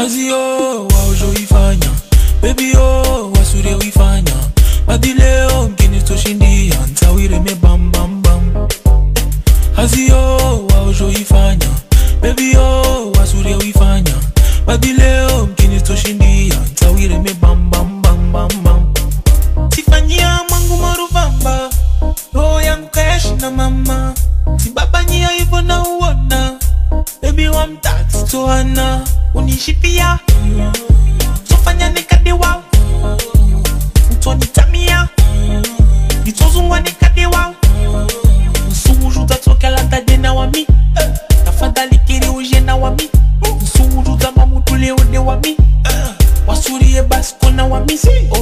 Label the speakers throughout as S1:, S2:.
S1: kazi yo waojoifanya bebi yo wasure uifanya badi leo mkini toshindia ntawireme bambambam kazi yo waojoifanya bebi yo wasure uifanya badi leo mkini toshindia ntawireme bambambambambam tifanyia mwangu maruvamba roho yangu kayashi na mama sibabanyia hivyo na uona bebi wa mtatu toana unishipia tofanya nikadewa utonitamia nitozungwa nikadewa nsuhuru tatokela tadena wami tafadhali kiri ujena wami nsuhuru za mamutule ode wami wasurie basi kona wami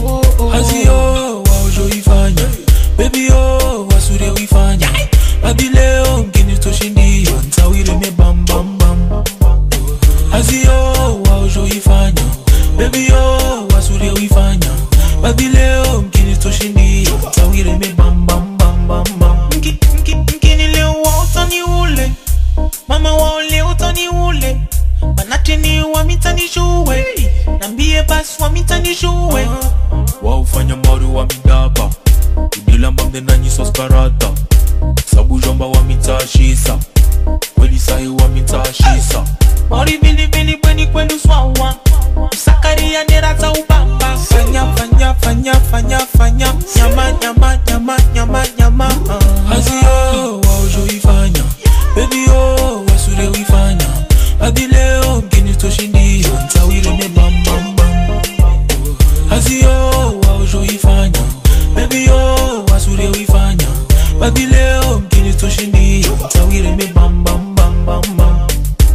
S1: haziyo waojoifanya bebi yo wasurie uifanya hadi leo mkini toshindia ntawireme bambambam haziyo waojoifanya bebi yo wasurie uifanya hadi leo mkini toshindia ntawireme bambambambambam mkini leo waotani ule mama wao leo tani ule manateni wamitanishuwe nambie basi wamitanishuwe waufanya maru wa midaba idilambamde nanyisoskarata sabujomba wamitashisa kweli sahi wamitashisa mari vilivili bweni kwenu swawa usakaria nerata ubamba fanya fanya fanya fanya fanya nyama nyama nyama nyama nyama haziyo waojoifanya bebi yo wasure uifanya hadi leo mkini toshindia ntawireme bambambam haziyo waojoifanya bebi yo wasure uifanya hadi leo mkini toshindia ntawireme bambambambambam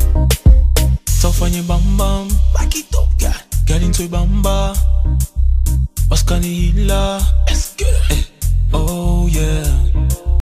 S1: tafanye bambam Back it up, girl. Girl into bamba Waskani hila